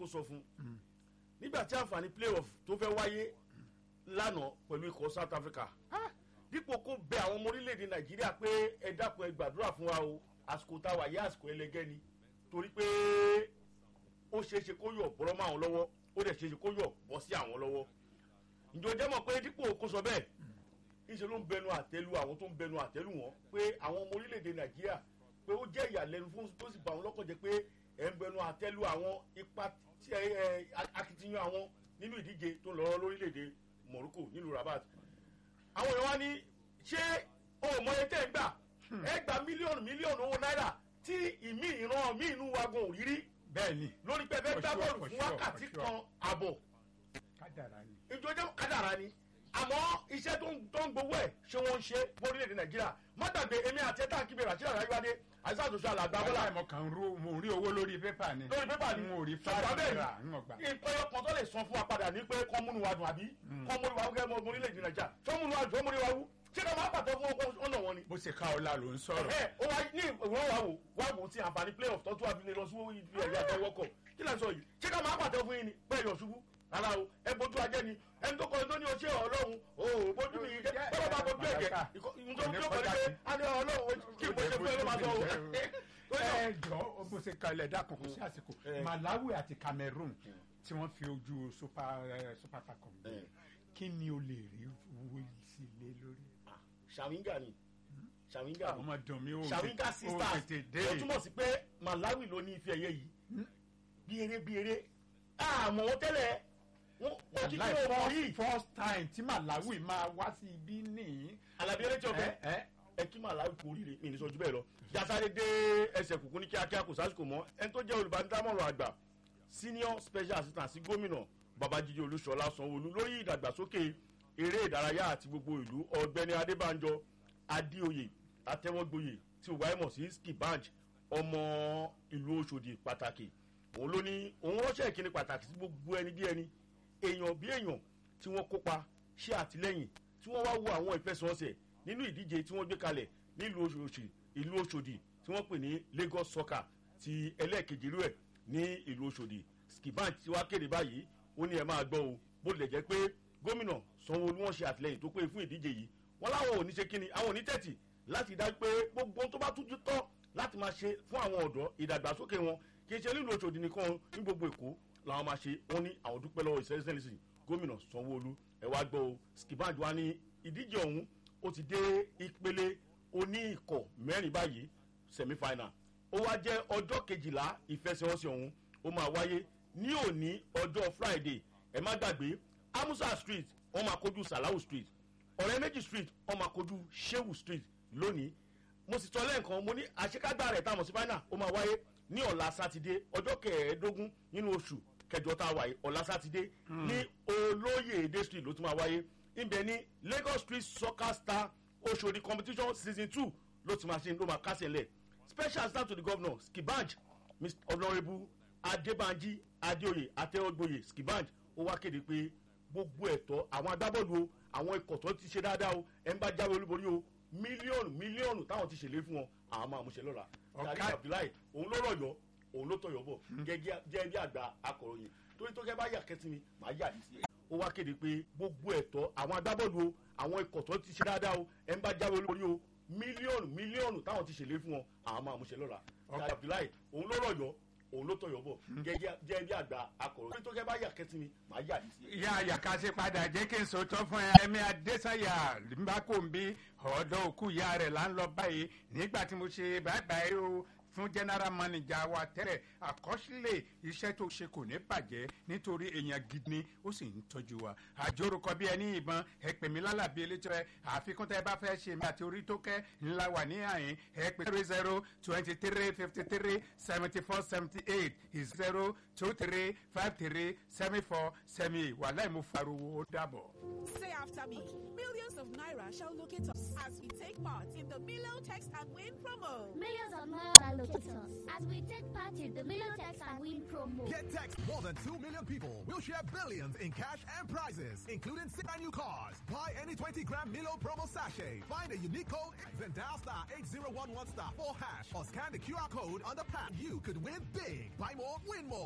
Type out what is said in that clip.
kó sọ fún nígbà tí àǹfààní playoff tó fẹ́ wáyé lánàá pẹ̀lú ikọ̀ south africa dípò kó bẹ àwọn ọmọ orílẹ̀-èdè nàìjíríà pé ẹ dákun ẹ gbàdúrà fún wa o àsìkò tá a wà yé àsìkò ẹlẹgẹ́ ni torí pé ó ṣeéṣe kó yọ̀ bọ́rọ́ mọ́ àwọn lọ́wọ́ ó dẹ̀ ṣeéṣe kó yọ̀ bọ́ sí àwọn lọ́wọ́ ǹjẹ́ o jẹ́ mọ̀ pé dípò kó sọ bẹ́ẹ̀ ìṣe ló ń bẹnu àtẹ́lu àwọn tó ń bẹnu àtẹ́lu wọn pé àwọn ọmọ orílẹ̀-èdè nàìjíríà pé ó jẹ́ ìyàlẹ́nu fún tó sì bá wọn lọ́kàn jẹ́ pé ẹ̀ ń bẹnu àtẹ́lu àwọn ipa tí ẹ ẹ akitiyan àwọn nínú ìdíje tó ń lọ lórílẹ̀-èdè morocco nílùú rabat àwọn èèyàn wá ní ṣé o ò mọye tẹ́ ẹ gbà ẹ gba mílíọ̀nù mílíọ̀nù owó náírà tí ìmí ìran mí inú wa gan òrírí bẹ́ẹ̀ni lórí pé ẹ fẹ́ For gbá sure, bọ́ọ̀lù for fún sure, wákàtí for sure. kan àbọ̀ kádàrá ni. ìjọjọ́ kádàrá ni àmọ́ iṣẹ́ tó ń tó ń gbowó ẹ̀ ṣé wọ́n ń ṣe lórílẹ̀‐èdè nàìjíríà má dàgbé èmi àti ẹ̀ta kí bẹ̀rẹ̀ àti àyájúwádé àìsàn àtúnṣe àlàgbà bọ́lá bọ́lá ìmọ̀ kan rú mo rí owó lórí pépà ni. lórí pépà ni n ò rí ṣùgbọ́n fáwọn bẹ́ẹ̀ náírà ń gbà. ni ìpẹ́yọ kan tó lè san fún wa padà ní pé kọ́ múnú wa dùn àbí kọ́ múnú wa gẹ́gẹ́ mọ́ orílẹ̀‐èdè nàìjíríà tó múnú wa dùn ó múnú wa wú ṣé ká máa pàtó fún ọkọ ọ̀nà wọn ni. bó ṣe ká ọlá ló ń sọ̀rọ̀. ẹ ó wá ní ìwọ́n wa wò wá wò tí àǹfààní playoff tó tún àbí lọ sí ibi ẹ̀yà àtẹwọ́kọ̀ kí lè sọ yìí ṣé ká máa pàtó fún yín ni bẹ́ẹ̀ yọ̀ ṣubú rárá o ẹ bójú ajẹ́ ni ẹni tó kọrin tó ní oṣù ọlọ́run o ò bójú mi yìí jẹ́ bọ́lá bá bójú ẹ̀jẹ̀ nítorí tó kọrin pé a ní ọlọ́run kí n bó ṣe fún ẹ ló máa sọ o. ẹ jọ bó ṣe kalẹ̀ dákun kò sí àsìkò Eh. malawi àti cameroon tí wọ́n fi ojú super eh, super falcon Eh. kí ni o lè rí owó sí lé lórí. ṣàwíńgà ni ṣàwíńgà ni ọmọ dùn mí o ṣàwíńgà o sisters tètè dé. ó túmọ̀ sí pé malawi ló ní ife ẹ̀yẹ yìí bí eré bí eré àmọ́ wọn tẹ́lẹ̀ wọn wọn kí kí Like wọn mọ first- yìí first time tí malawi máa wá sí ibi nìyí. alábí eré tí o fẹ́ ẹ ẹ ẹ kí malawi kú oríire mi ní sọ ju bẹ́ẹ̀ lọ jasade dé ẹsẹ̀ kùkú ní kíákíá kò sásìkò mọ́ ẹni tó jẹ́ olùbánidámọ̀ràn àgbà senior special assistant sí gómìnà babájídé olúṣọlá sanwóolu lórí ìdàgbàsókè eré ìdárayá àti gbogbo ìlú ọ̀gbẹ́ni adébánjọ adéoyè atẹ́wọ́gboyè tí o wáyé mọ̀ sí skibanj ọmọ ìlú ọ̀ṣọ́dì pàtàkì òun ló ní òun ránṣẹ́ ìkíni pàtàkì sí gbogbo ẹni bí ẹni èèyàn bí èèyàn tí wọ́n kópa ṣe àtìlẹ́yìn tí wọ́n wá wo àwọn ìfẹsẹ̀wọnsẹ̀ nínú ìdíje tí wọ́n gbé kalẹ̀ nílùú oṣooṣì ìlú oṣòdì tí wọ́n pè ní lagos soccer ti ẹlẹ́ẹ̀kejì rú ẹ̀ ní ìlú oṣòdì skibank tí wàá kéde báyìí ó ní ẹ máa gbọ́ o bó tilẹ̀ jẹ́ pé gómìnà sanwó-olu wọn ṣe àtìlẹ́yìn tó pé fún ìdíje yìí wọn láwọn ò ní ṣe kíni àwọn ò ní tẹ̀tì láti dájú pé gbogbo ohun tó bá tújú tọ́ láti máa ṣe fún àwọn ọ̀dọ́ ìdàgbàsókè wọn kì í ṣe nílùú oṣòdì nìkan ní gbogbo èkó làwọn máa ṣe wọn ní àwọn dúpẹ́ lọ́wọ́ ìṣẹ́lẹ̀sìn gómìnà sanwó-olu ẹ wá gbọ́ o skibank wa ní ìdíje ọ̀hún ó ti dé ìpele oní ikọ̀ mẹ́rin báyìí semi final ó wá jẹ́ ọjọ́ kejìlá ìfẹsẹ̀wọnsẹ̀ ọ̀hún ó máa wáyé ní òní ọjọ́ friday ẹ má gbàgbé amusa street wọ́n máa kojú salahu street ọ̀rẹ́ méjì street wọ́n máa kojú shehu street lónìí mo sì tọ́ lẹ́ẹ̀kan mo ní àṣekágbá rẹ̀ táwọn sí final ó máa wáyé ní ọ̀la sátidé ọjọ́ kẹẹ̀ẹ́dógún nínú oṣù kẹjọ tá a wà yìí ọ̀la sátidé ní olóyèdè street ló tún máa wáyé ibẹ̀ ní lagos street soccer star oṣòdì competition season two ló ti máa ṣe ló máa kásẹ̀ lẹ̀ special assistant to the governor skibanj mr honourable adébánjí adéoyè atẹ́wọ́gboyè skibanj ó wá kéde pé gbogbo ẹ̀tọ́ àwọn agbábọ́ọ̀lù o àwọn ikọ̀ tó ti ṣe dáadáa o ẹ̀ ń bá jáwé olúborí o mílíọ̀nù mílíọ̀nù táwọn ti ṣèlérí fún wọn àwọn máa múṣẹ lọ́la Ọ̀ká- tàbí abdullahi òun ló rọ̀yọ́ òun ló tọ̀yọ̀ bọ̀ gẹ́gẹ́ jẹ́ bí àgbà akọ̀ròyìn torí tó kẹ́ bá yà kẹ́tì mi màá yà ní sí ẹ̀. ó wá kéde pé gbogbo ẹ̀tọ́ àwọn agbábọ́ọ̀lù o àwọn ikọ̀ tó ti ṣe dáadáa o ẹ̀ ń bá jáwé olúborí o mílíọ̀nù mílíọ̀nù táwọn ti ṣèlérí fún wọn àwọn máa múṣẹ lọ́la Ọ̀ká- tàbí abdullahi òun ló rọ̀yọ́ òun ló tọ̀yọ̀ bọ̀ gẹ́gẹ́ jẹ́ bí àgbà akọ̀ròyìn torí tó kẹ́ bá yà kẹ́tì mi màá yà ní sí ẹ̀. ìyá àyàká ṣe padà jẹ́ kí n sòótọ́ fún ẹ ẹ̀mí adésàyà mbàkóńbí ọ̀dọ́ òkú ìyá rẹ̀ là ń lọ báyìí nígbà tí mo ṣe báyìí o fún general manager wa tẹ́lẹ̀ àkọsílẹ̀ iṣẹ́ tó ṣe kò ní bàjẹ́ nítorí èèyàn gidi ni ó sì ń tọ́jú wa àjòrúkọ bí ẹni ìbọn ẹ pè mí lálàbí elétò ẹ àfikún tẹ bá fẹ́ ṣe mi àti orí tó kẹ́ ńlá wà ní àyín ẹ pè zero zero twenty three fifty three seventy four seventy eight zero two three five three seven four seven eight wàhálà ìmú fariwo ó dàbọ̀. Say after me. Millions of Naira shall locate us as we take part in the Milo Text and Win promo. Millions of miles locate us as we take part in the Milotex and Win promo. Get text more than 2 million people will share billions in cash and prizes, including six brand new cars. Buy any 20 gram Milo promo sachet. Find a unique code, then dial star 8011 star 4 hash or scan the QR code on the pack. You could win big. Buy more, win more.